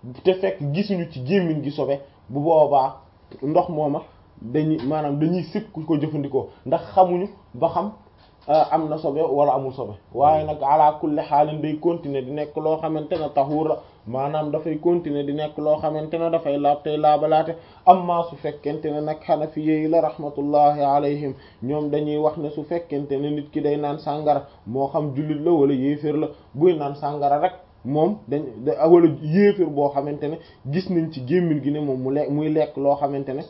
te fekk gisuñu ci gémmiñ gi sobe bu boobaa ndox mooma dañuy maanaam dañuy sib ku ko jëfandikoo ndax xamuñu ba xam am na sobe wala amul sobe waaye nag ala kulli xaalin day continuer di nekk loo xamante ne taxuur la maanaam dafay continuer di nekk loo xamante ne dafay laab tey laabalaate amma su fekkente ne nag xanafi yi la rahmatullahi alayhim ñoom dañuy wax ne su fekkente ne nit ki day naan sàngara moo xam jullit la wala yéeféer la buy naan sàngara rek moom dañ wala yéeféer boo xamante ne gis nañ ci gémmiñ gi ne moom mu lekk muy lekk loo xamante ne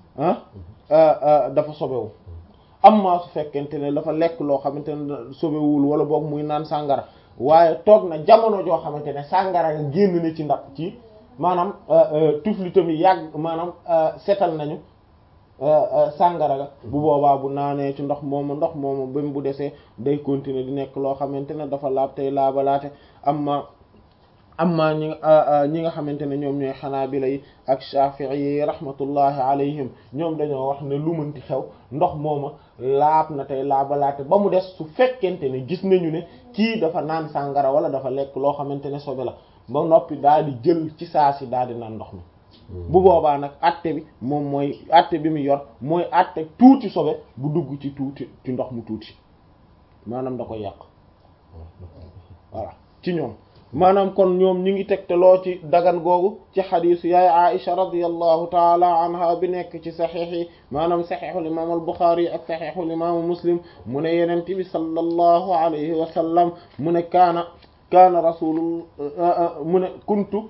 ah dafa sobewu amma su fekkente ne dafa lekk loo xamante ne sobewul wala boog muy naan sàngara waaye toog na jamono joo xamante ne sàngara nga génn na ci ndax ci maanaam tuflitam yi yàgg maanaam setal nañu sàngara ga bu boobaa bu naanee ci ndox moomu ndox moomu ba bu desee day continuer di nekk loo xamante ne dafa laab tey laabalaate amma amma ñi ñi nga xamante ne ñoom ñooy xanaabila yi ak shafi'i yi rahmatullahi alayhim ñoom dañoo wax ne lu mënti xew ndox mooma laab na tey laabalaate ba mu des su fekkente ne gis nañu ne kii dafa naan sàngara wala dafa lekk loo xamante ne sobe la ba noppi daal di jël ci saa si daal di naan ndox mi bu boobaa nag atte bi moom mooy atte bi mu yor mooy atte tuuti sobe bu dugg ci tuuti ci ndox mu tuuti maanaam da koy yàq voilà ci ñoom maanaam kon ñoom ñi ngi tegteloo ci dagan googu ci xadiisu yaay Aisha radiyallahu taala anha bi nekk ci saxiix yi maanaam saxiixul imaam al Buxaari ak saxiixul imaamu Muslim mu ne yenent bi sallallahu alayhi wa sallam mu ne kaana kaana rasulul mu ne kuntu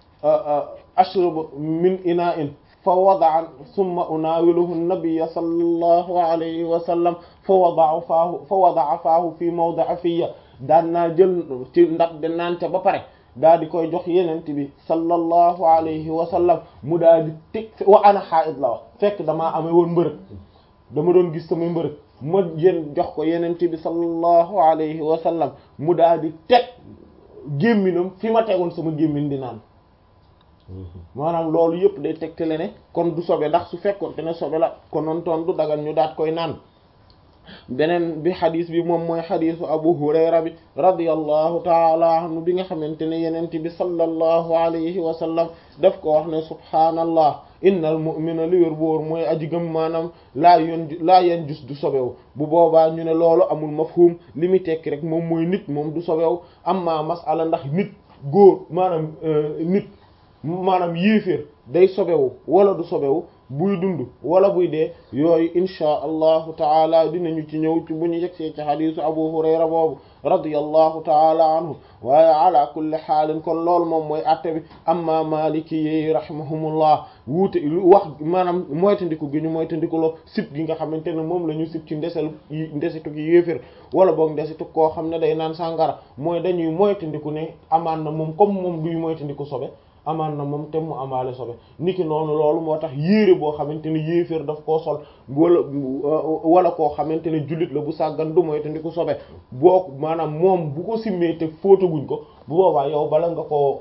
ashrabu min inaa'in fa wada'a summa unaawiluhu nabiyya sallallahu alayhi wa sallam fa wada'a faahu fa wada'a faahu fi mawdi'i fiyya daan naa jël ci ndax de naan ca ba pare daal di koy jox yenent bi sallallahu alayhi wa sallam mu daal di teg wa ana haa'id la wax fekk damaa amee woon mbërëg dama doon gis samay mbërëg ma jën jox ko yenent bi sallallahu alayhi wa sallam mu daal di teg gémminam fi ma tegoon sama gémmin di naan maanaam loolu yëpp day tegtale ne kon du sobe ndax su fekkoon te ne sobe la konoon toon du dagan ñu daat koy naan beneen bi xadis bi moom mooy xadisu abu hurayra bi radiyallahu taala anhu bi nga xamante ne yenent bi sallallahu alayhi wa sallam daf ko wax ne subhaanallah innal mu'mina li wér boor mooy aji gëm maanaam laa yon laa yen jus du sobewu bu boobaa ñu ne loolu amul mafhum li muy tekki rek moom mooy nit moom du sobewu amma masala ndax nit góor maanaam nit maanaam yéeféer day sobewu wala du sobewu buy dund wala buy dee yooyu inchaa allahu taala dinañu ci ñëw ci bu ñu yegsee ci xadisu abu hurayra boobu radiyallahu taala anhu waaye ala kulli xaalin kon loolu moom mooy atte bi amma maliki yi rahimahumullah wuute wax maanaam moytandiku gi ñu moytandiku loo sib gi nga xamante ne moom la ñu sib ci ndesel ndesitu gi yéefér wala boog ndesitu koo xam ne day naan sàngara mooy dañuy moytandiku ne amaan na moom comme moom duy moytandiku sobe amaan na moom te mu amaale sobe niki noonu loolu moo tax yéere boo xamante ne yéeféer daf koo sol wala wala koo xamante ne jullit la bu sàggan du mooy te ndi ko sobe boo maanaam moom bu ko simmee te fóotaguñ ko bu boobaa yow bala nga koo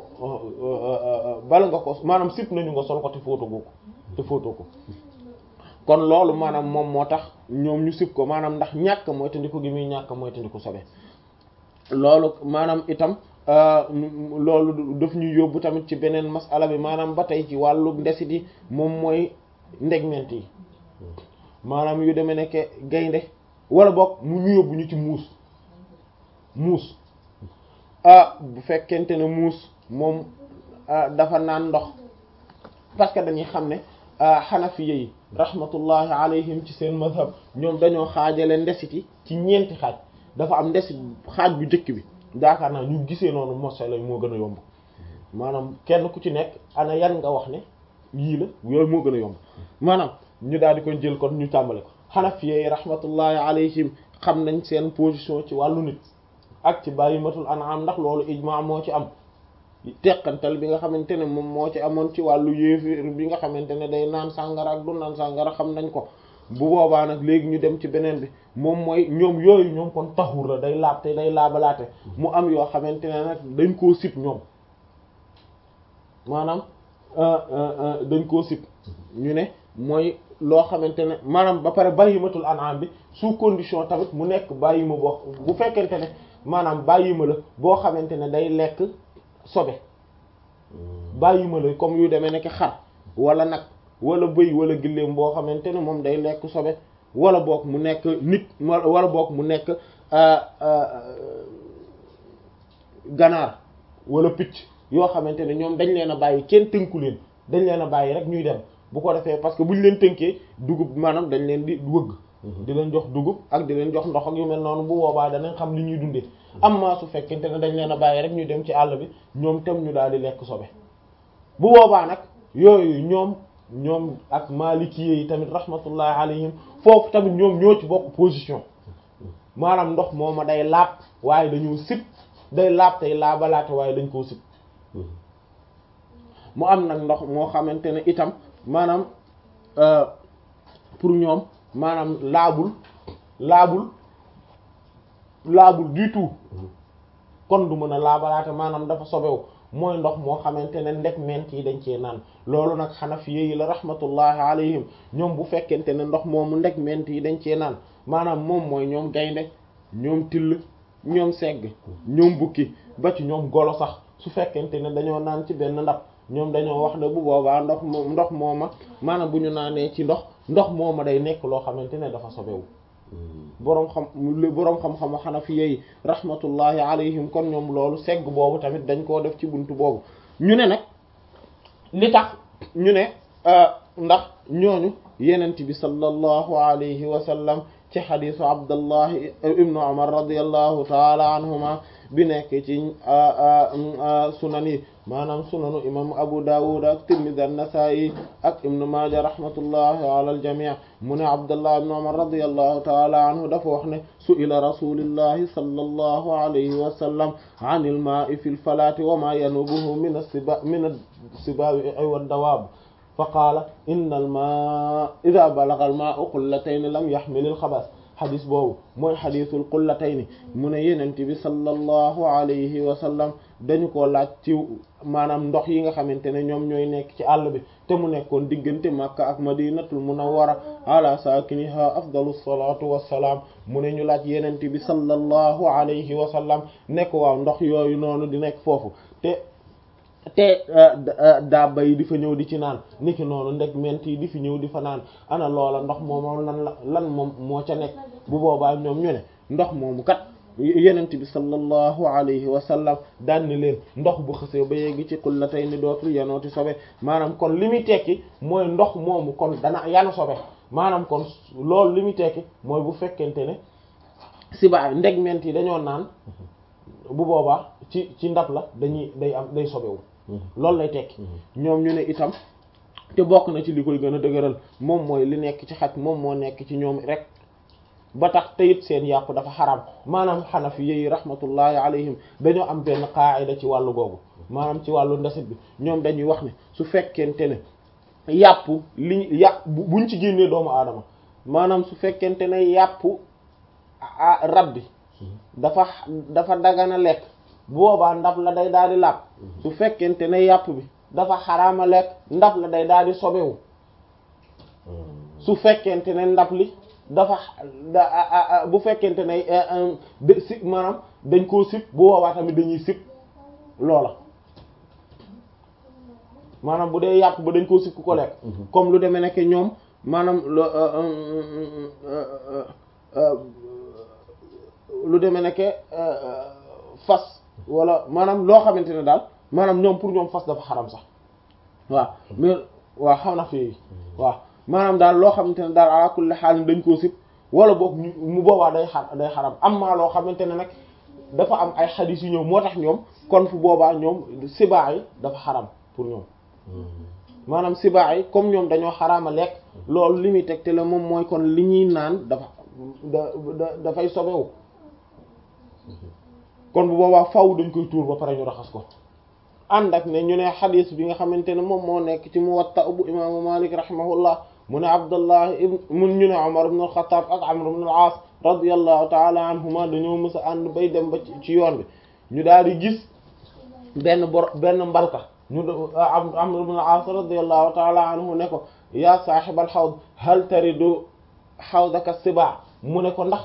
bala nga ko maanaam sip nañu nga sol ko te fóotagu ko te fóotoo ko kon loolu maanaam moom moo tax ñoom ñu sip ko maanaam ndax ñàkk mooy te ndi ko gi muy ñàkk mooy te ndi ko sobe loolu maanaam itam loolu daf ñuy yóbbu tamit ci beneen masala bi maanaam ba tey ci wàllu ndesit yi moom mooy ndegment yi maanaam yu demee nekke gaynde wala boog mu ñu yóbbu ñu ci muus muus ah bu fekkente ne muus moom dafa naan ndox parce que dañuy xam ne xanafiya yi rahmatullahi alayhim ci seen mazhab ñoom dañoo xaajale ndesit yi ci ñeenti xaaj dafa am ndesit xaaj bu njëkk bi daakaar naa ñu gisee noonu mosala moo gën a yomb maanaam kenn ku ci nekk ana yan nga wax ne yii la yooyu moo gën a yomb maanaam ñu daal di koy jël kon ñu tàmbale ko xanafiye rahmatullahi alayhim xam nañ seen position ci wàllu nit ak ci bàyyimatul an'am ndax loolu ijma moo ci am teqantal bi nga xamante ne moom moo ci amoon ci wàllu yéefir bi nga xamante ne day naan sàngara ak du naan sàngara xam nañ ko bu boobaa nag léegi ñu dem ci beneen bi moom mooy ñoom yooyu ñoom kon taxur la day laab te day laabalaate mu am yoo xamante ne nag dañ koo sib ñoom maanaam dañ koo sib ñu ne mooy loo xamante ne maanaam ba pare bàyyimatul an'am bi sous condition tamit mu nekk bàyyima boo bu fekkente ne maanaam bàyyima la boo xamante ne day lekk sobe bàyyi ma la comme yu demee nekk xar wala nag wala bëy wala gëléem boo xamante ne moom day lekk sobe wala boog mu nekk nit wala boog mu nekk ganaar wala picc yoo xamante ne ñoom dañ leen a bàyyi kenn tënku leen dañ leen a bàyyi rek ñuy dem bu ko defee parce que buñ leen tënkee dugub maanaam dañ leen di wëgg di leen jox dugub ak di leen jox ndox ak yu mel noonu bu boobaa danañ xam li ñuy dundee am maa su fekkente ne dañ leen a bàyyi rek ñuy dem ci àll bi ñoom tam ñu daal di lekk sobe bu boobaa nag yooyu ñoom ñoom ak maalikiyé yi tamit rahmatullahi alayhim foofu tamit ñoom ñoo ci bokk position maanaam ndox mooma day laab waaye dañoo sib day laab tey laabalaate waaye dañ koo sib mu am nag ndox moo xamante ne itam maanaam pour ñoom maanaam laabul laabul laabul du tout kon du mën a laabalaate maanaam dafa sobewu mooy ndox moo xamante ne ndek ment yi dañ cee naan loolu nag xanafiye yi la rahmatullahi alayhim ñoom bu fekkente ne ndox moomu ndek ment yi dañ cee naan maanaam moom mooy ñoom gaynde ñoom till ñoom segg ñoom bukki ba ci ñoom golo sax su fekkente ne dañoo naan ci benn ndab ñoom dañoo wax ne bu boobaa ndox moom ndox mooma maanaam bu ñu naanee ci ndox ndox mooma day nekk loo xamante ne dafa sobewu boroom xam boroom xam-xamu xanafiye yi rahmatullahi alayhim kon ñoom loolu segg boobu tamit dañ koo def ci buntu boobu ñu ne nag li tax ñu ne ndax ñooñu yenent bi sallallahu alayhi wa sallam ci xadisu abdallahi ibnu umar radiallahu taala anhuma bi nekk ci sunan yi maanaam sunanu imam abu dawud ak tirmidhi an-nasa'i ak ibnu maaja rahmatullahi ala al-jami' mu ne abdullah ibnu umar radiallahu taala anhu dafa wax ne su'ila rasulillahi sallallahu alayhi wa sallam an al-ma'i fi al-falati wa ma yanubuhu min as-siba min as-siba'i wad-dawab fa qaala inna al-ma'a idha balagha al-ma'u qullatayn lam yahmil al-khabath xadis boobu mooy xadisul qullatayni mu ne yenent bi sallallahu alayhi wa sallam dañu ko laaj ci maanaam ndox yi nga xamante ne ñoom ñooy nekk ci àll bi te mu nekkoon diggante Makka ak Madinatul Munawwara ala saakiniha afdalu salaatu wassalaam mu ne ñu laaj yenent bi sallallahu alayhi wa sallam nekk waaw ndox yooyu noonu di nekk foofu te te daaba yi di fa ñëw di ci naan niki noonu ndek ment yi di fi ñëw di fa naan ana loola ndox moomu lan la lan moom moo ca nekk bu boobaa ñoom ñu ne ndox moomu kat yenent bi sallallahu alayhi wa sallam daan ni leen ndox bu xësee ba yegg ci qullatay ni dootul yanooti sobe maanaam kon li muy tekki mooy ndox moomu kon dana yanu sobe maanaam kon loolu li muy tekki mooy bu fekkente ne siba ndeg ment yi dañoo naan bu boobaa ci ci ndab la dañuy day am day sobewu loolu lay tekki ñoom ñu ne itam te bokk na ci li koy gën a dëgëral moom mooy li nekk ci xaj moom moo nekk ci ñoom rek ba tax teyit seen yàpp dafa xaram maanaam xanafi yi rahmatullahi alayhim dañoo am benn qaa'ida ci wàllu googu maanaam ci wàllu ndasit bi ñoom dañuy wax ne su fekkente ne yàpp li yàpp buñ ci génnee doomu aadama maanaam su fekkente ne yàpp rab bi dafa dafa dagana lekk boobaa ndab la day daal di laab su fekkente ne yàpp bi dafa xaraama lekk ndab la day daal di sobewu su fekkente ne ndab li dafa bu fekkente ne si maanaam dañ koo sib bu boobaa tamit dañuy sib loola maanaam bu dee yàpp ba dañ koo sib ku ko lekk comme lu demee nekk ñoom maanaam lu demee nekk fas wala maanaam loo xamante ne daal maanaam ñoom pour ñoom fas dafa xaram sax waaw mais waaw xam na fi waaw maanaam daal loo xamante ne daal ala kulli xaal dañ koo sib wala boog mu boobaa day xar day xaram am maa loo xamante ne nag dafa am ay xadis yu ñëw moo tax ñoom kon fu boobaa ñoom sibaa yi dafa xaram pour ñoom maanaam sibaa yi comme ñoom dañoo xaraama lekk loolu li muy teg te la moom mooy kon li ñuy naan dafa da dafay sobewu kon bu boobaa faw dañ koy tuur ba pare ñu raxas ko ànd ak ne ñu ne xadis bi nga xamante ne moom moo nekk ci Muwatta bu imaamu Malik rahimahullah mu ne Abdullah ibn mun ñu ne Umar ibn al-Khattab ak Amr ibn al-As radiyallahu ta'ala anhuma dañoo mës a ànd bay dem ba ci yoon bi ñu daal di gis benn bor benn mbalka ñu Amr ibn al-As radiyallahu ta'ala anhu ne ko ya sahib al-hawd hal taridu hawdaka sibaa mu ne ko ndax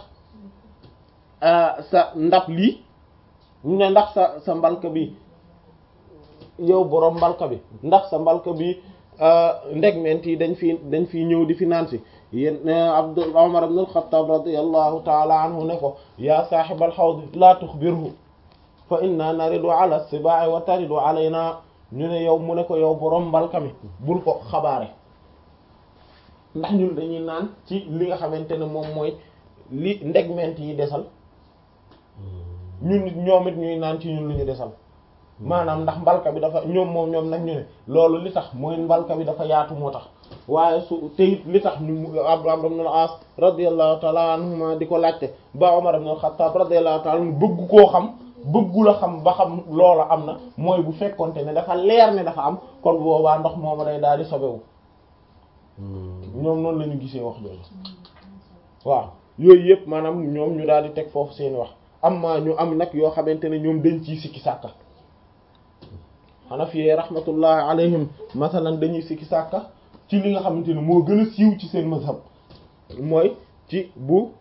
sa ndab lii ñu ne ndax sa sa mbalka bi yow borom mbalka bi ndax sa mbalka bi ndegment yi dañ fi dañ fi ñëw di fi naan si yéen Abdul Umar ibn al-Khattab radiyallahu ta'ala anhu ne ko ya sahibal hawd la tukhbirhu fa inna naridu ala sibaa'i wa taridu alayna ñu ne yow mu ne ko yow borom mbalka mi bul ko xabaare ndax ñun dañuy naan ci li nga xamante ne moom mooy li ndegment yi desal ñun nit ñoom it ñuy naan ci ñun lu ñu desal maanaam ndax mbalka bi dafa ñoom moom ñoom nag ñu ne loolu li tax mooy mbalka bi dafa yaatu moo tax waaye su te it li tax ñu Amr ibn al-As radiyallahu ta'ala anhuma di ko laajte ba Umar ibn al-Khattab radiyallahu ta'ala anhu bëgg koo xam bëggu la xam ba xam loola am na mooy bu fekkonte ne dafa leer ne dafa am kon boobaa ndox mooma day daal di sobewu ñoom noonu la ñu gisee wax jooju waaw yooyu yëpp maanaam ñoom ñu daal di teg foofu seeni wax am ma ñu am nag yoo xamante ne ñoom dañ ciy sikki sàkka Hanafi rahmatullahi alayhim masalan dañuy sikki sàkka ci li nga xamante ne moo gën a siiw ci seen mazhab mooy ci bu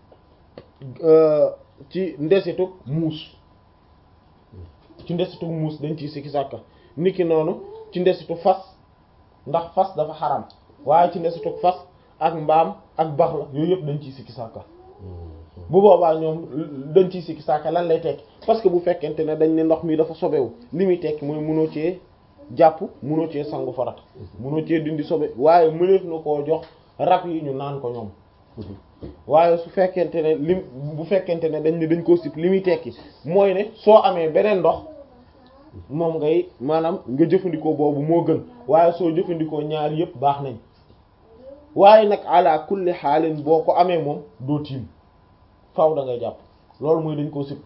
ci ndesitu muus ci ndesitu muus dañ ciy sikki sàkka niki noonu ci ndesitu fas ndax fas dafa xaram waaye ci ndesitu fas ak mbaam ak bax la yooyu yëpp dañ ciy sikki sàkka bu boobaa ñoom dañ ciy sikki sàkka lan lay tekki parce que bu fekkente ne dañ ne ndox mi dafa sobewu li muy tekki mooy mënoo cee jàpp mënoo cee sangu farat mënoo cee dindi sobe waaye mëneef na koo jox rab yi ñu naan ko ñoom waaye su fekkente ne lim bu fekkente ne dañ ne dañ koo sip li muy tekki mooy ne soo amee beneen ndox moom ngay maanaam nga jëfandikoo boobu moo gën waaye soo jëfandikoo ñaar yëpp baax nañ waaye nag ala kulli xaalin boo ko amee moom doo tiim faaw da ngay jàpp loolu mooy dañ koo sip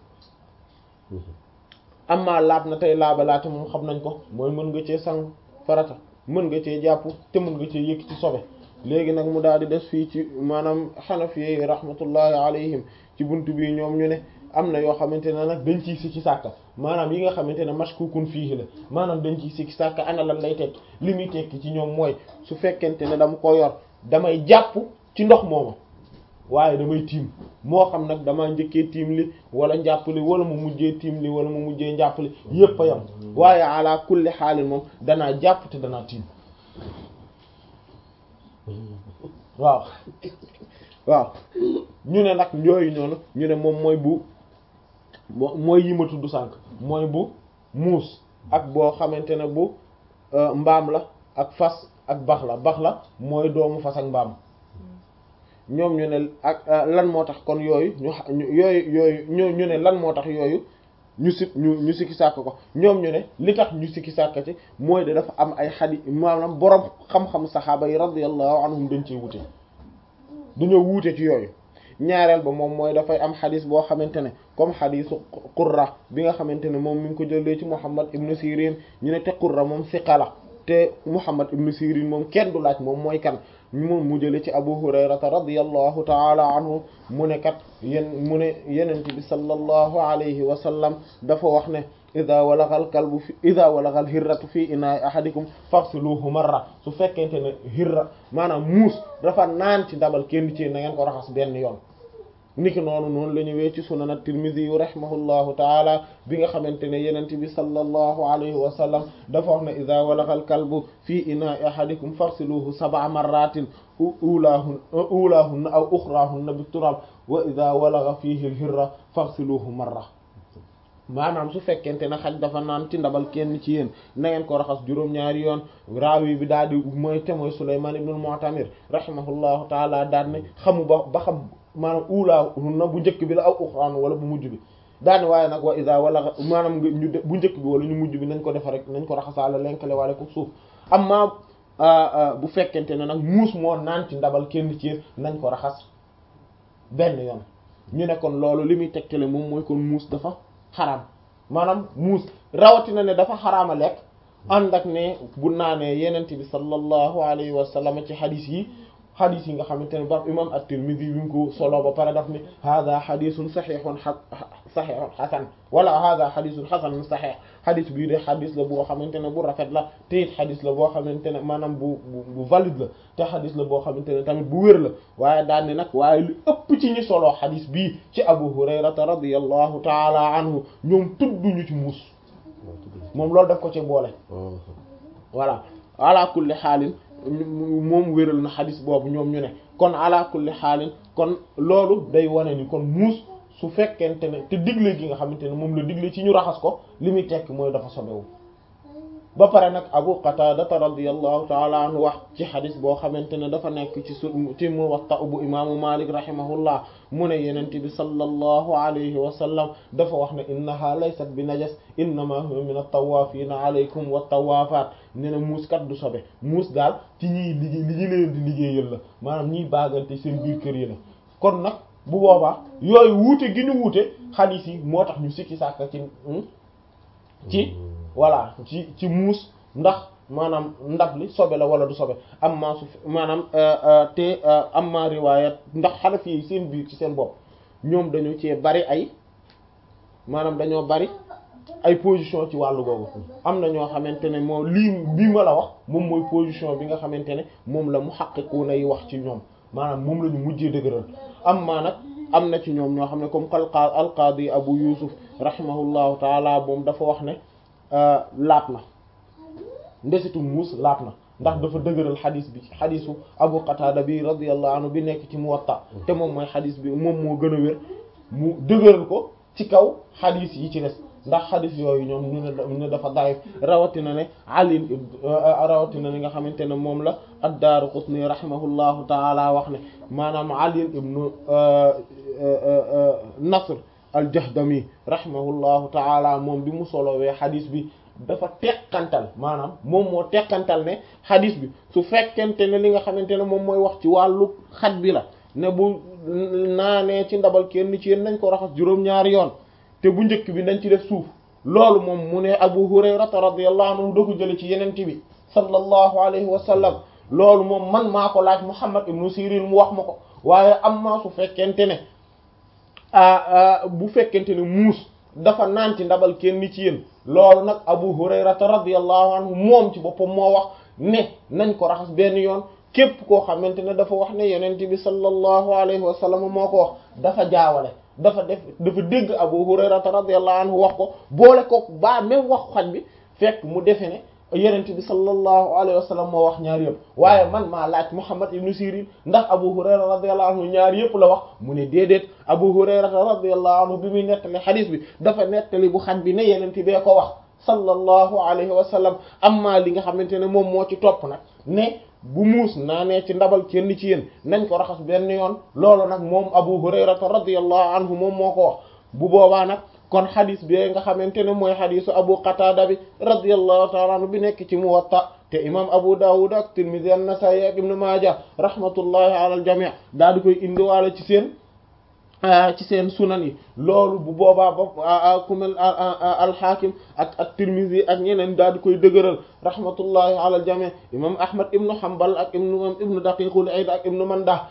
amma laab na tey laabalaate moom xam nañ ko mooy mën nga cee sang farata mën nga cee jàpp te mën nga cee yëkk ci sobe léegi nag mu daal di des fii ci maanaam xanafi rahmatullahi alayhim ci buntu bi ñoom ñu ne am na yoo xamante ne nag dañ ciy sikki sàkka maanaam yi nga xamante ne mashkukun fiihi la maanaam dañ ciy sikki sàkka ana lan lay tekki li muy tekki ci ñoom mooy su fekkente ne dama ko yor damay jàpp ci ndox mooma waaye damay tiim moo xam nag damaa njëkkee tiim li wala njàpp li wala mu mujjee tiim li wala mu mujjee njàpp li yépp a yam waaye ala kulli xaalin moom danaa jàpp te danaa tiim waaw waaw ñu ne nag yooyu noonu ñu ne moom mooy bu mooy yi ma tudd sànq mooy bu muus ak boo xamante ne bu mbaam la ak fas ak bax la bax la mooy doomu fas ak mbaam ñoom ñu ne ak lan moo tax kon yooyu ñu yooyu yooyu ñu ñu ne lan moo tax yooyu ñu si ñu ñu sikki sàkk ko ñoom ñu ne li tax ñu sikki sàkk ci mooy de dafa am ay xadi maanaam boroom xam-xam saxaaba yi radiyallahu anhum dañ ciy wute dañoo wuute ci yooyu ñaareel ba moom mooy dafay am xadis boo xamante ne comme xadisu qurra bi nga xamante ne moom mi ngi ko jëlee ci Muhammad ibn Sirin ñu ne te qurra moom siqa la te Muhammad ibn Sirin moom kenn du laaj moom mooy kan moom mu jële ci Abu Hurayrata radiyallahu taala anhu mu ne kat yéen mu ne yenente bi sallallahu alayhi wa sallam dafa wax ne ida walagal kalbu fi ida walagal hirratu fii inaay ahadikum fafsiluhu marra su fekkente ne hirra maanaam muus dafa naan ci ndabal kenn ci na ngeen ko raxas benn yoon niki noonu noonu la ñëwee ci sunan at-Tirmidhi yu rahimahullahu taala bi nga xamante ne yenente bi sallallahu alayhi wa sallam dafa wax ne ida walagal kalbu fii inaay ahadikum fafsiluhu sab'a marratin ulaahun ulaahunna aw uxraahunna bi turab wa ida walaga fiihi al-hirra fafsiluhu marra maanaam su fekkente ne xaj dafa naan ci ndabal kenn ci yéen na ngeen ko raxas juróom-ñaari yoon raawi bi daal di mooy te mooy Sulaymaan ibn al-Mu'tamir rahimahullahu taala daal ne xamu ba ba xam maanaam ulaahunna bu njëkk bi la aw uxraahunna wala bu mujj bi daane waaye nag wa ida wala maanaam ñu bu njëkk bi wala ñu mujj bi nañ ko defa rek nañ ko raxasaale lenkale wala ko suuf amma bu fekkente ne nag muus moo naan ci ndabal kenn ci yéen nañ ko raxas benn yoon ñu ne kon loolu li muy tegtale moom mooy kon muus dafa xaraam maanaam muus rawatina ne dafa xaraama lekk ànd ak ne bu naanee yenent bi sallallahu alayhi wa sallam ci xadis yi xadis yi nga xamante ne ba imam at-Tirmidhi bi mu ko solo ba pare daf ne hada xadisun saxiixun saxiixun xasan wala hada xadisun xasanun saxiix xadis bii de xadis la boo xamante ne bu rafet la te it xadis la boo xamante ne maanaam bu bu valide la te xadis la boo xamante ne tamit bu wér la waaye daan ne nag waaye lu ëpp ci ñi solo xadis bii ci Abu Hurayrata radiyallahu taala anhu ñoom tudduñu ci muus moom loolu daf ko ci boole voilà ala kulli xaalin moom wéral na xadis boobu ñoom ñu ne kon ala kulli xaalin kon loolu day wane ni kon muus su fekkente ne te digle gi nga xamante ne moom la digle ci ñu raxas ko li muy tekk mooy dafa sobewu ba pare nag abu qataadata radiyallahu taala anhu wax ci xadis boo xamante ne dafa nekk ci su ci muwatta bu imaamu malik rahimahullah mu ne yenente bi sallallahu alayhi wa sallam dafa wax ne innaha laysat bi najas innama huwa min at-tawaafina alaykum wa tawaafaat ne na muus kat du sobe muus daal ci ñiy liggéey li ñu leen di liggéeyal la maanaam ñiy baagante seen biir kër yi la kon nag bu boobaa yooyu wuute gi ñu wuute xadis yi moo tax ñu sikki sàkka ci ci voilà ci ci muus ndax maanaam ndab li sobe la wala du sobe am maa su maanaam te am maa riwaayat ndax xanafi yi seen biir ci seen bopp ñoom dañu cee bari ay maanaam dañoo bari ay position ci wàllu googu am na ñoo xamante ne moom lii bii ma la wax moom mooy position bi nga xamante ne moom la muhaqqiquna yi wax ci ñoom maanaam moom la ñu mujjee dëgëral am maa nag am na ci ñoom ñoo xam ne comme qalqa alqaadi abu yusuf rahimahullahu taala moom dafa wax ne laat na ndesitu muus laat na ndax dafa dëgëral xadis bi xadisu abu qatada bi radiyallahu anhu bi nekk ci muwatta te moom mooy xadis bi moom moo gën a wér mu dëgëral ko ci kaw xadis yi ci des ndax xadis yooyu ñoom ñu ne ne dafa daif rawatina ne ali rawatina ne nga xamante ne moom la ad-Daaraqutni rahimahullahu taala wax ne maanaam ali ibnu nasr al-Jahdami rahimahullahu taala moom bi mu solowee xadis bi dafa teqantal maanaam moom moo teqantal ne xadis bi su fekkente ne li nga xamante ne moom mooy wax ci wàllu xaj bi la ne bu naanee ci ndabal kenn ci yéen nañ ko raxas juróom-ñaari yoon te bu njëkk bi nañ ci def suuf loolu moom mu ne Abu Hurayrata radiyallahu anhu da ko jële ci yenente bi sallallahu alayhi wa sallam loolu moom man maa ko laaj Muhammad ibnu Sirin mu wax ma ko waaye am maa su fekkente ne bu fekkente ne muus dafa naan ci ndabal kenn ci yéen loolu nag Abu Hurayrata radiyallahu anhu moom ci boppam moo wax ne nañ ko raxas benn yoon képp koo xamante ne dafa wax ne yonent bi sallallahu alayhi wa sallam moo ko wax dafa jaawale dafa def dafa dégg Abu Hurayrata radiyallahu anhu wax ko boole ko ba même wax xaj bi fekk mu defe ne yonent bi sallallahu alayhi wa sallam moo wax ñaar yëpp waaye man maa laaj Muhammad ibn Sirin ndax Abu Hurayra radiyallahu anhu ñaar yëpp la wax mu ne déedéet Abu Hurayra radiyallahu anhu bi muy nettali xadiis bi dafa nettali bu xaj bi ne yonent bee ko wax sallallahu alayhi wa sallam amma li nga xamante ne moom moo ci topp nag ne bu muus naanee ci ndabal kenn ci yéen nañ ko raxas benn yoon loolu nag moom Abu Hurayrata radiyallahu anhu moom moo ko wax bu boobaa nag kon xadis bi nga xamante ne mooy xadisu Abu Qatada bi radiyallahu ta'ala anhu bi nekk ci Muwatta te imam Abu Dawud ak Tirmidhi an-Nasa'i ak Ibn Majah rahmatullahi ala al-jami' daal di koy indiwaale ci seen ci seen sunan yi loolu bu boobaa ba ku mel al-Hakim ak ak Tirmidhi ak ñeneen daal di koy dëgëral rahmatullahi ala al-jami' imam Ahmad ibn Hanbal ak ibn ibn Daqiqul Eid ak ibn Mandah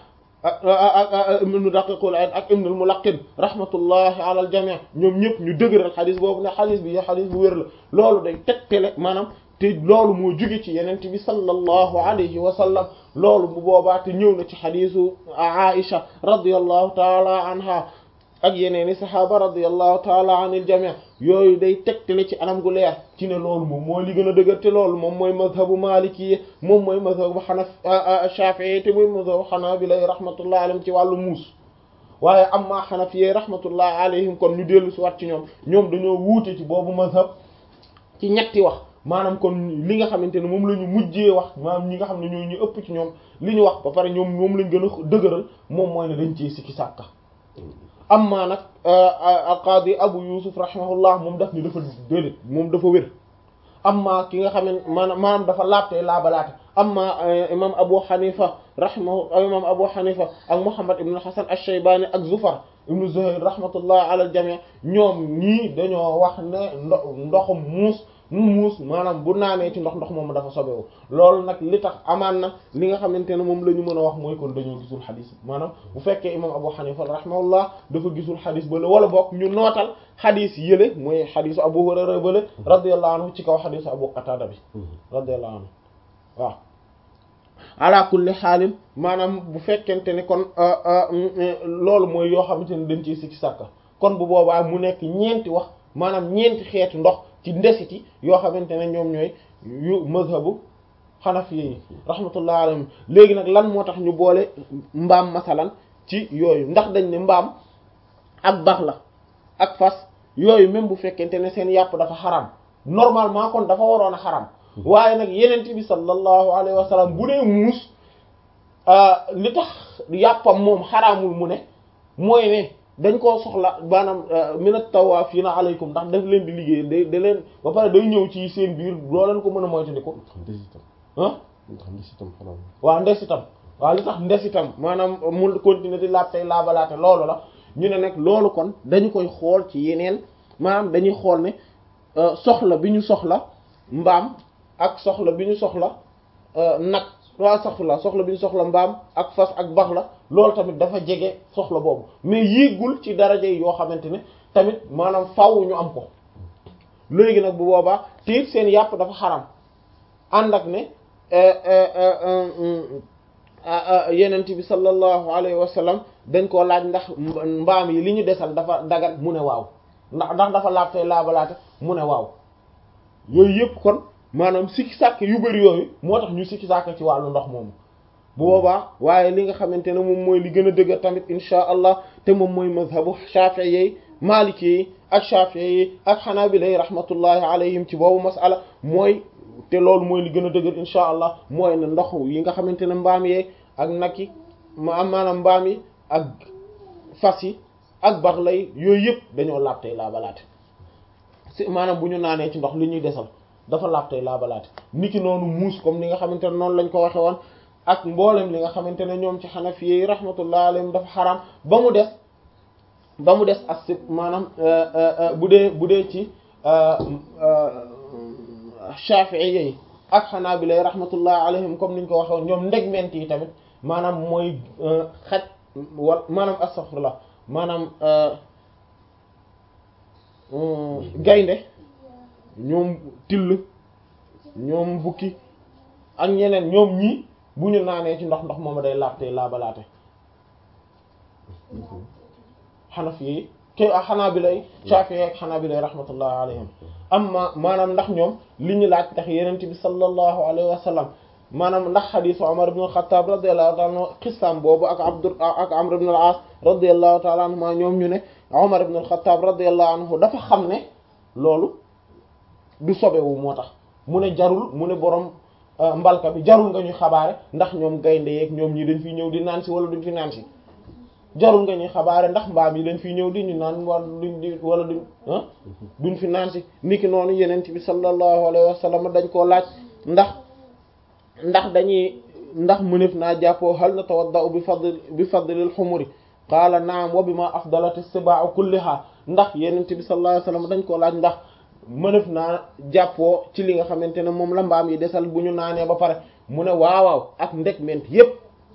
ak ibn Daqiqul Eid ak ibn al-Mulaqqin rahmatullahi ala al-jami' ñoom ñëpp ñu dëgëral xadis boobu ne xadis bi xadis bu wér la loolu day tegtale maanaam te loolu moo jóge ci yenent bi sallallahu alayhi wa sallam loolu bu boobaa te ñëw na ci xadisu Aisha radiyallahu taala anha ak yeneeni sahaaba radiyallahu taala anil jami' yooyu day tegtale ci anam gu leer ci ne loolu moom mooy li gën a dëgër te loolu moom mooy mazhabu maliki moom mooy mazhabu xanaf shafi'i te mooy mazhabu xanaabila rahmatullahi alayhim ci wàllu muus waaye amma xanafi rahmatullahi alayhim kon ñu dellu si wat ci ñoom ñoom dañoo wuute ci boobu mazhab ci ñetti wax maanaam kon li nga xamante ne moom la ñu mujjee wax maanaam ñi nga xam ne ñoo ñu ëpp ci ñoom li ñu wax ba pare ñoom moom lañ gën a dëgëral moom mooy ne dañ cee sikki sàkka amma nag alqaadi abu yusuf rahimahullah moom daf ni dafa déedéet moom dafa wér amma ki nga xam ne maanaam maanaam dafa laabte laabalaate amma imam abu hanifa rahimahu imam abu hanifa ak muhammad ibn hasan ash-shaybani ak zufar ibn zuhayr rahmatullah ala al-jami' ñoom ñii dañoo wax ne ndo ndoxum muus muus maanaam bu naanee ci ndox ndox moom dafa sobewu loolu nag li tax amaan na li nga xamante ne moom la ñu mën a wax mooy kon dañoo gisul xadis maanaam bu fekkee imam abu hanifa rahimahullah dafa gisul xadis bale wala boog ñu nootal xadis yële mooy xadisu abu hurayra bale radiyallahu anhu ci kaw xadisu abu qatada bi radiyallahu anhu waaw ala kulli xaalin maanaam bu fekkente ne kon loolu mooy yoo xamante ne dañ ciy sikki sàkka kon bu boobaa mu nekk ñeenti wax maanaam ñeenti xeetu ndox ci ndesiti yoo xamante ne ñoom ñooy yu mazhabu xanafi yi rahmatullah alayhim léegi nag lan moo tax ñu boole mbaam masalan ci yooyu ndax dañ ne mbaam ak bax la ak fas yooyu même bu fekkente ne seen yàpp dafa xaram normalement kon dafa waroon a xaram waaye nag yenent bi sallallahu alayhi wa sallam bu dee muus li tax yàppam moom xaraamul mu ne mooy ne dañ koo soxla maanaam minat tawaafiina alaykum ndax daf leen di liggéey da da leen ba pare day ñëw ci seen biir doo leen ko mën a moytandiku ah waaw ndesitam waaw li tax ndesitam maanaam mu continuer di laab tey laabalaate loolu la ñu ne nag loolu kon dañu koy xool ci yeneen maanaam dañuy xool ne soxla bi ñu soxla mbaam ak soxla bi ñu soxla nag waa soxla soxla bi ñu soxla mbaam ak fas ak bax la loolu tamit dafa jege soxla boobu mais yéegul ci daraja yi yoo xamante ne tamit maanaam faaw ñu am ko léegi nag bu boobaa tiit seen yàpp dafa xaram ànd ak ne yenent bi sallallahu alayhi wa sallam dañ koo laaj ndax mbaam yi li ñu desal dafa dagat mu ne waaw ndax ndax dafa laab tey laabalaate mu ne waaw yooyu yëpp kon maanaam sikki sàkk yu bari yooyu moo tax ñu sikki sàkk ci wàllu ndox moomu bu boobaa waaye li nga xamante ne moom mooy li gën a dëgër tamit insha allah te moom mooy mazhabu shafi'i yi maliki yi ak shafi'i yi ak hanabila yi rahmatullahi alayhim ci boobu masala mooy te loolu mooy li gën a dëgër insha allah mooy ne ndox yi nga xamante ne mbaam yee ak nag yi ma maanaam mbaam yi ak fas yi ak bax lay yooyu yëpp dañoo laab tey laabalaate si maanaam bu ñu naanee ci ndox li ñuy desal dafa laab tey laabalaate niki noonu muus comme ni nga xamante ne noonu lañ ko waxe woon ak mboolem li nga xamante ne ñoom ci xanafi yi rahmatullah alayhim dafa xaraam ba mu des ba mu des as maanaam bu dee bu dee ci shafi'i yi ak xanaabila rahmatullah alayhim comme niñ ko waxe woon ñoom ndegment yi tamit maanaam mooy xaj wal maanaam astaghfirullah maanaam gaynde ñoom till ñoom bukki ak ñeneen ñoom ñii bu ñu naanee ci ndox ndox moom day laabte laabalaate xanafi yi ke xanaabila Shaafi'i ak xanaabila rahmatullah alayhim amma maanaam ndax ñoom li ñu laaj ndax yenent bi sallallahu alayhi wa sallam maanaam ndax xadiisu Umar ibn al-Khattab radiyallahu ta'ala anhu xisaam boobu ak Abdu ak Amr ibn al-As radiyallahu ta'ala anhuma ñoom ñu ne Umar ibn al-Khattab radiyallahu anhu dafa xam ne loolu du sobewu moo tax mu ne jarul mu ne borom mbalka bi jarul nga ñuy xabaare ndax ñoom gaynde yeeg ñoom ñi dañ fi ñëw di naan si wala duñ fi naan si jarul nga ñuy xabaare ndax mbaam yi dañ fi ñëw di ñu naan wala duñ di wala duñ ah duñ fi naan si niki noonu yenent bi sallallahu alayhi wa sallam dañ koo laaj ndax ndax dañuy ndax mënef naa jàppoo hal na tawaddau bi fadl bi fadlil xumuri qaala naam wa bima afdalat as-siba'u kulliha ndax yenent bi sallallahu alayhi wa sallam dañ koo laaj ndax mënef naa jàppoo ci li nga xamante ne moom la mbaam yi desal bu ñu naanee ba pare mu ne waawaaw ak ndeg ment yépp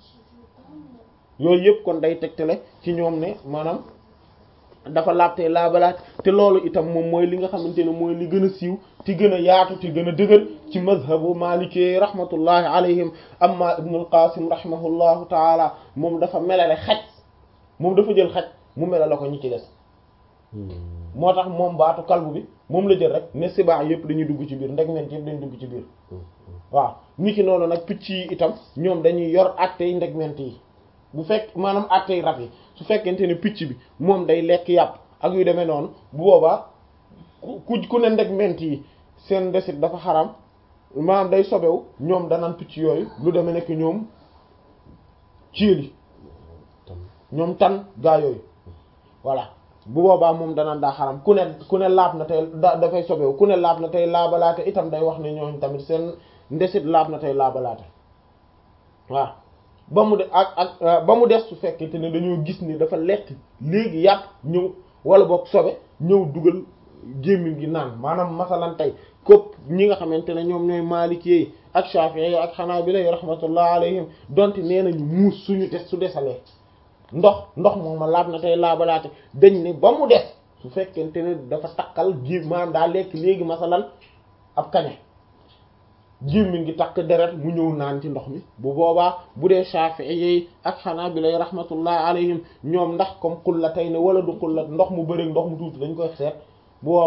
yooyu yëpp kon day tegtale ci ñoom ne maanaam dafa laabtee laabalaat te loolu itam moom mooy li nga xamante ne mooy li gën a siiw ti gën a yaatu ti gën a dëgër ci mazhabu maliki rahmatullahi alayhim amma ibnul qasim rahimahullahu taala moom dafa melale xaj moom dafa jël xaj mu melale ko ñi ci des moo tax moom baatu kalbu bi moom la jël rek ne sibaa yëpp dañuy dugg ci biir ndeg ment yëpp dañuy dugg ci biir waaw ni ki noonu nag picc yi itam ñoom dañuy yor attey ndeg ment yi bu fekk maanaam attey rab yi su fekkente ne picc bi moom day lekk yàpp ak yu demee noonu bu boobaa ku ku ne ndeg ment yi seen desit dafa xaram maanaam day sobewu ñoom danaan picc yooyu lu demee nekk ñoom cieli ñoom tan gaa yooyu voilà bu boobaa moom danaan daa xaram ku ne ku ne laab na tey da dafay sobewu ku ne laab na tey laabalaate itam day wax ne ñooñ tamit seen ndesit laab na tey laabalaate waaw ba mu de ak ak ba mu des su fekkente ne dañoo gis ni dafa lekk léegi yàpp ñëw wala boog sobe ñëw dugal gémmiñ gi naan maanaam masalan tey képp ñi nga xamante ne ñoom ñooy Maliki yi ak Shafi'i ak Hanabila yi rahmatullah alayhim donte nee nañu muus suñu des su desalee ndox ndox moom ma laab na tey laabalaate dañ ne ba mu des su fekkente ne dafa takkal ji maanaam daa lekk léegi masalan ab kañe gémmiñ gi takk deret mu ñëw naan ci ndox mi bu boobaa bu dee Shafi'i yi ak Hanabila rahmatullahi alayhim ñoom ndax comme xullatay ne wala du xullat ndox mu bëri ndox mu tuuti dañ koy seet bu boobaa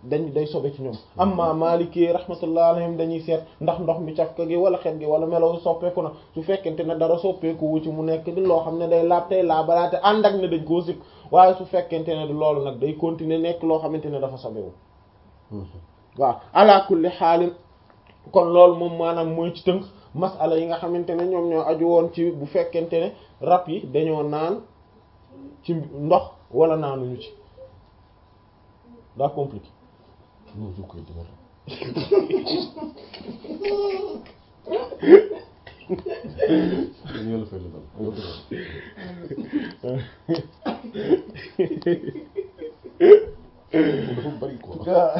dañ day sobe ci ñoom amma maliki rahmatullah alayhim dañuy seet ndax ndox mi cafka gi wala xet gi wala melaw soppeeku na su fekkente ne dara soppeeku wu ci mu nekk di loo xam ne day laab tey laabalaate ànd ak ne dañ koo sib waaye su fekkente ne di loolu nag day continuer nekk loo xamante ne dafa sobewu waaw ala kulli xaalin kon loolu moom maanaam mooy ci tënk masala yi nga xamante ne ñoom ñoo aju woon ci bu fekkente ne rab yi dañoo naan ci ndox wala naanuñu ci daa compliqué non su koy dëgër yàlla fay la dal nga dëgër dafa bari quoi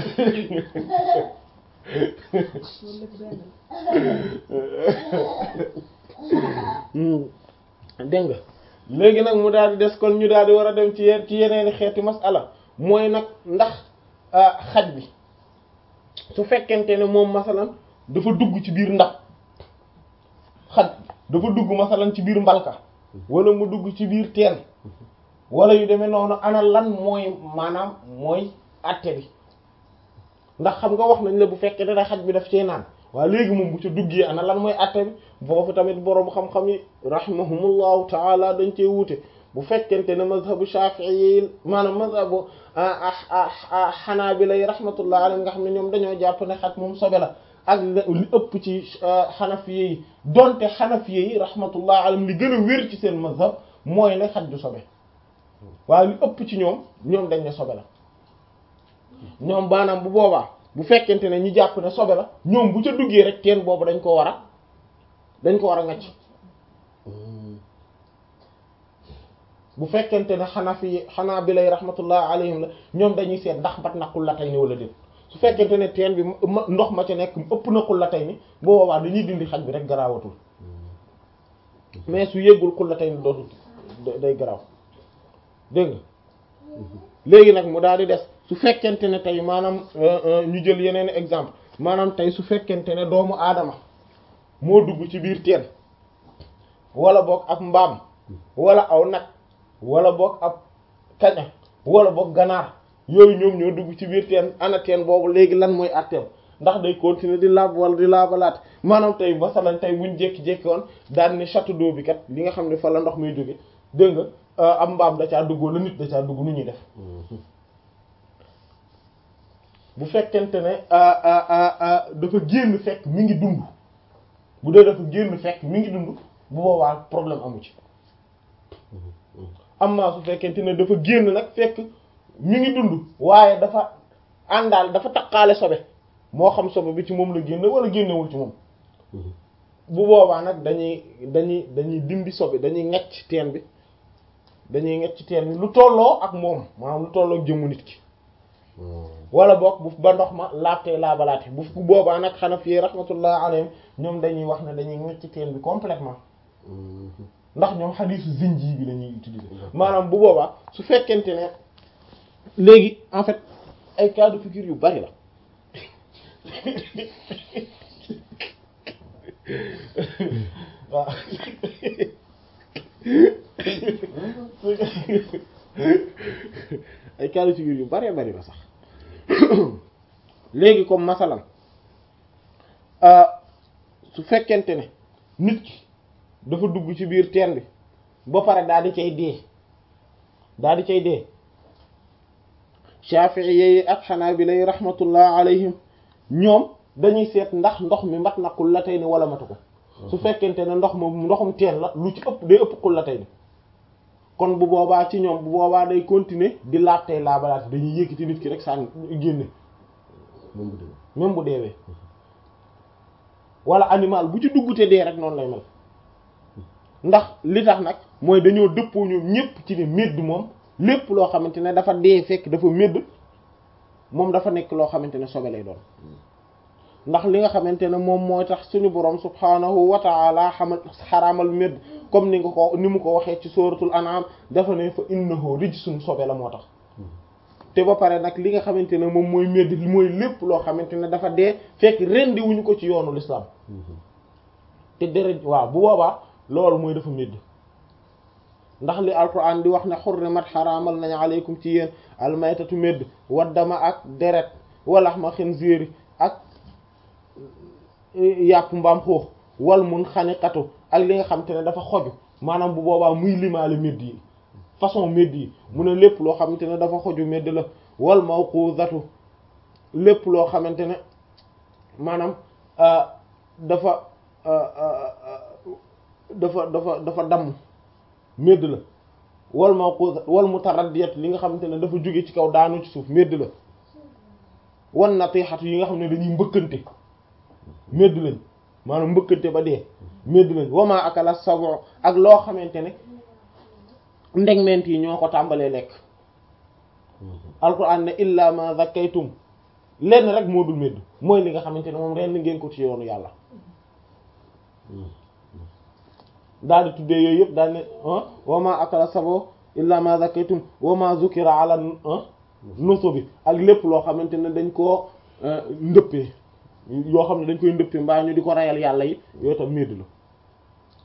dégg nga léegi nag mu daal di des kon ñu daal di war a dem ci yenn ci yeneeni xeeti masala mooy nag ndax xaj bi su fekkente ne moom masalan dafa dugg ci biir ndax xaj dafa dugg masalan ci biir mbalka wala mu dugg ci biir teen wala yu demee noonu ana lan mooy maanaam mooy àtte bi ndax xam nga wax nañ la bu fekkee ne xaj bi daf cee naan waaye léegi moom bu ca duggee ana lan mooy àtte bi foofu tamit boroom xam-xam yi rahimahumullahu taala dañ cee wuute bu fekkente ne mazhabu shafi'i yi maanaam mazhabu xanaabila yi rahmatullah alayhim nga xam ne ñoom dañoo jàpp ne xaj moom sobe la ak li ëpp ci xanafiye yi donte xanafiye yi rahmatullah alayhim li gën a wér ci seen mazhab mooy ne xaj du sobe waaye li ëpp ci ñoom ñoom dañ ne sobe la ñoom baanaam bu boobaa bu fekkente ne ñi jàpp ne sobe la ñoom bu ca duggee rek teen boobu dañ ko war a dañ ko war a ngacc bu fekkente ne xanafi xanaa bi lay rahmatullah alayhim la ñoom dañuy seet ndax bat na xullatay ni wala déet su fekkente ne teen bi ndox ma ca nekk ëpp na xullatay ni bu boobaa dañuy dindi xaj bi rek garaawatul mais su yéggul xullatay ni dootul day garaaw dégg nga léegi nag mu daal di des su fekkente ne tey maanaam ñu jël yeneen exemple maanaam tey su fekkente ne doomu aadama moo dugg ci biir teen wala boog ab mbaam wala aw nag wala boog ab kaña wala boog ganaar yooyu ñoom ñoo dugg ci biir teen ana teen boobu léegi lan mooy atteem ndax day continuer di laab wala di laabalaat maanaam tey masalan tey buñ jékki-jékki woon daan ne château d'eau bi kat li nga xam ne fa la ndox muy jóge dégg nga ab mbaam da caa dugg wala nit da caa dugg nu ñuy def bu fekkente ne dafa génn fekk mi ngi dund bu dee dafa génn fekk mi ngi dund bu boobaa problème amu ci amma su fekkente ne dafa génn nag fekk mi ngi dund waaye dafa àndaal dafa taqaale sobe moo xam sobe bi ci moom la génn wala génnewul ci moom bu boobaa nag dañuy dañuy dañuy dindi sobe dañuy ngecc teen bi dañuy ngecc teen bi lu tolloo ak moom maanaam lu tolloo ak jëmmu nit ki wala boog bu ba ndox ma laabtee laabalaate bu boobaa nag Hanafi rahmatullah alayhim ñoom dañuy wax ne dañuy ngecc teen bi complètement ndax ñoom xadiisu zinji bi la ñuy utiliser maanaam bu boobaa su fekkente ne léegi en fait ay cas de figure yu bari la waaw ay cas de figure yu bari bari la sax léegi comme masalan su fekkente ne nit ki dafa dugg ci biir teen bi ba pare daal di cay dee daal di cay dee Shafi'i yi ak Hanabila yi rahmatullah alayhim ñoom dañuy seet ndax ndox mi mat na qullatayni wala matu ko su fekkente ne ndox moom ndoxum teen la lu ci ëpp day ëpp qullatayni kon bu boobaa ci ñoom bu boobaa day continuer di laab tey laabalaat dañuy yëkkati nit ki rek sànni génne même bu deewee wala animal bu ci duggute dee rek noonu lay mel ndax li tax nag mooy dañoo dëppoo ñoom ñépp ci ne médd moom lépp loo xamante ne dafa dee fekk dafa médd moom dafa nekk loo xamante ne sobe lay doon ndax li nga xamante ne moom mooy tax suñu borom subhaanahu wa ta'ala xamal xaraamal médd comme ni nga ko ni mu ko waxee ci suratul an'am dafa ne fa innahu rijsun sobe la moo tax te ba pare nag li nga xamante ne moom mooy médd mooy lépp loo xamante ne dafa dee fekk rendi wuñu ko ci yoonu l'islam te deret waaw bu boobaa loolu mooy dafa médd ndax li alquran di wax ne xurrimat xaraamal nañu aleykum ci yéen almaytatu médd waddama ak deret walax ma xinziiri ak yàpp mbaam xuux wal mun xaniqatu ak li nga xam te ne dafa xoju maanaam bu boobaa muy limaale medd yi façon medd yi mu ne lépp loo xamante ne dafa xoju medd la wal mawquzatu lépp loo xamante ne maanaam dafa dafa dafa dafa damm medd la wal mawquzat wal mutaraddiyat li nga xamante ne dafa jóge ci kaw daanu ci suuf medd la wan natixatu yi nga xam ne dañuy mbëkkante medd lañ maanaam mbëkkante ba dee medd lañ wama akala sabu ak loo xamante ne ndegment yi ñoo ko tàmbalee lekk alquran ne illa ma zakaytum lenn rek moo dul medd mooy li nga xamante ne moom ren ngeen ko ci yoonu yàlla daal di tuddee yooyu yëpp daal ne wama akala sabu illa ma zakaytum wama zukira ala nusubi ak lépp loo xamante ne dañ koo ndëppee yoo xam ne dañ koy ndëppee mbaa ñu di ko rayal yàlla yi yooyu tam medd la